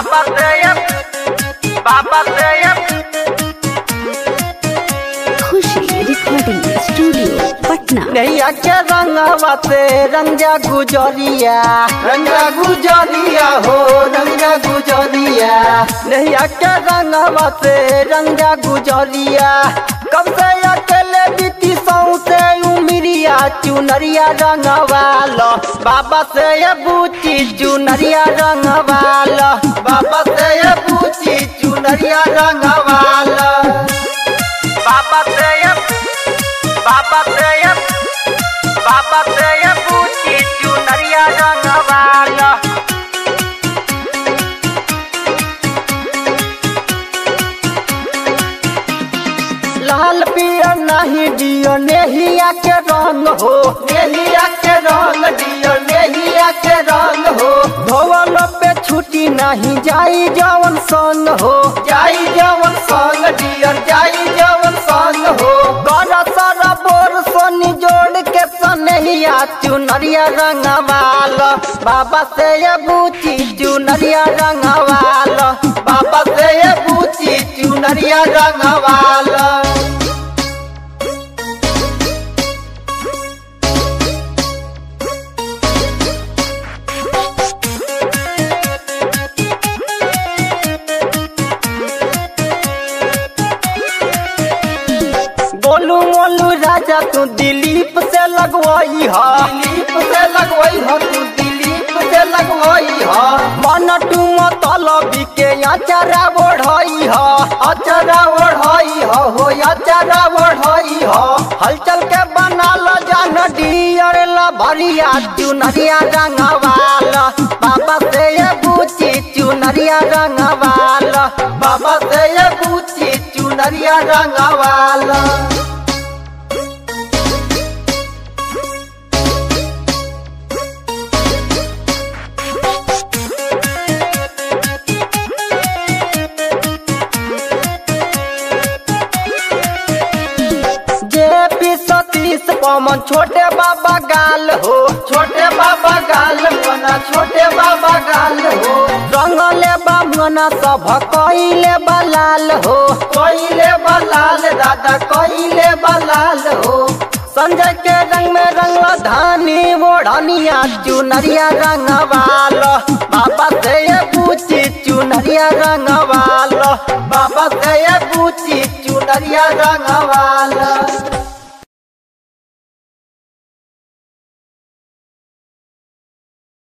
बाबा से बाबा से खुशी रिकॉर्डिंग स्टूडियो पटना नैया के रंगवा से रंगा गुजरिया रंगा गुजरिया हो रंगा गुजरिया नैया के रंगवा से रंगा गुजरिया कब से अकेले बीती सौ से उमरिया चुनरिया रंगवाल बाबा से ये बूची चुनरिया रंगवाल बाबा से ये बूची चुनरिया रंगवाल बाबा से ये बाबा से ये बाबा से ये पूछी चुनरिया रंगवाला लाल पियर नहीं दियो नेहिया के रंग हो नेहिया के रंग दियो नेहिया के रंग हो धोवल पे छुट्टी नहीं जाई जवन संग हो जाई जवन संग दियर जाई जवन संग हो कर सारा बोर सोनी जोड़ के सनहिया चुनरिया रंगवाल बाबा से ये बूची चुनरिया रंगवाल बाबा से ये बूची चुनरिया रंगवाल बोलू मोलू राजा तू दिलीप से लगवाई हा दिलीप से लगवाई हा तू दिलीप से लगवाई हा मन टू मतलबी के अचारा बढ़ाई हा अचारा बढ़ाई हा हो अचारा बढ़ाई हा हलचल के बना लो जान डियर ला भरिया चुनरिया रंगवाल बाबा से ये बूची चुनरिया रंगवाल बाबा से ये बूची चुनरिया रंगवाल जे पी सतीश पवन छोटे बाबा गाल हो छोटे बाबा गाल बना छोटे बाबा गाल हो रंगले बामना सब कइले बलाल हो कइले बलाल दादा कइले बलाल हो संजय के रंग में रंग धानी मोढ़निया चुनरिया रंगवाल बाबा से ये पूछी चुनरिया रंगवाल बाबा से ये पूछी चुनरिया रंगवाल